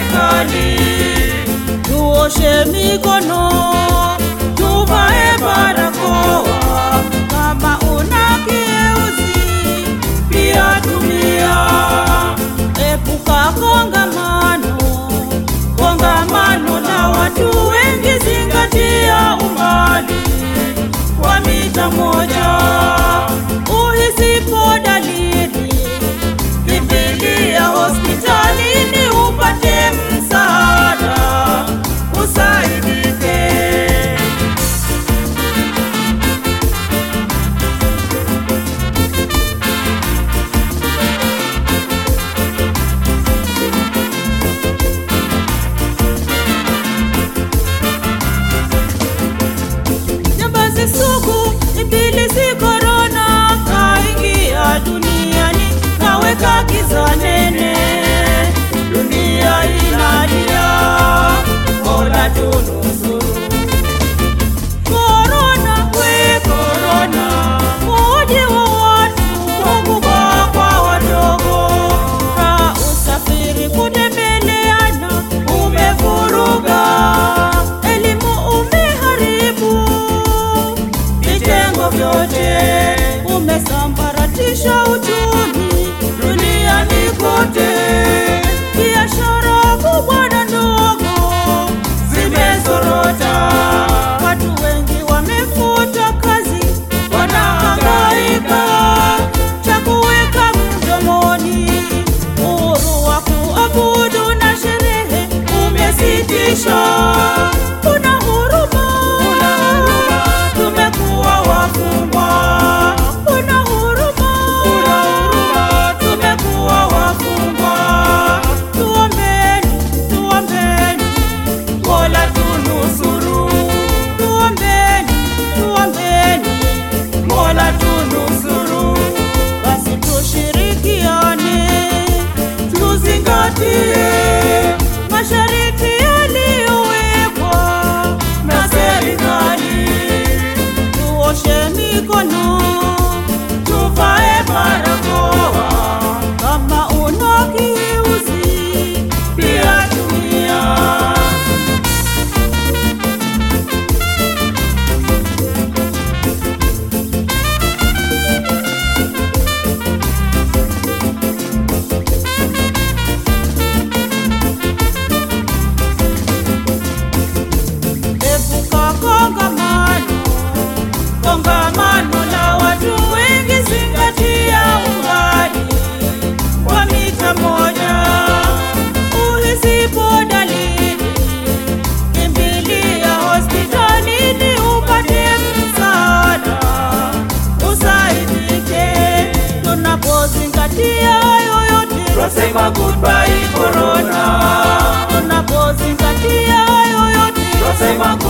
serikali. Tuoshe mikono, tuvae barakoa. Kama una kieuzi, pia tumia. Epuka kongamano, kongamano la watu wengi, zingatia umbali wa mita moja. Uhisipo dalili, kimbilia hospitalini upate msaada, usaidike. Jambazi sugu, ibilisi korona, kaingia duniani, kaweka giza nene. Dunia inalia, Mola tunusuru. Korona, we korona, uji wa watu, wakubwa kwa wadogo. Ka usafiri kutembeleana, umevuruga. Elimu umeharibu vitengo vyote, umesambaratisha uchumi duniani kote. Biashara kubwa na ndogo zimezorota, watu wengi wamefuta kazi, wanahangaika cha kuweka mdomoni. Uhuru wa kuabudu na sherehe umesitishwa. Kuna huruma, tumekuwa wafungwa. Kuna huruma, tumekuwa wafungwa. Tuombeni, tuombeni, Mola tunusuru. Tuombeni, tuombeni, Mola tunusuru. Basi tushirikiane, tuzingatie masharti yaliyowekwa na serikali. Tuoshe mikono, tuvae barakoa. Kama una kiuzi, pia tumia. Epuka kongamano, kongamano la watu wengi, zingatia umbali wa mita moja. Uhisipo dalili, kimbilia hospitalini upate msaada, usaidike. Tunapozingatia yoyote, Twasema goodbye corona, tunapozingatia yoyote, twasema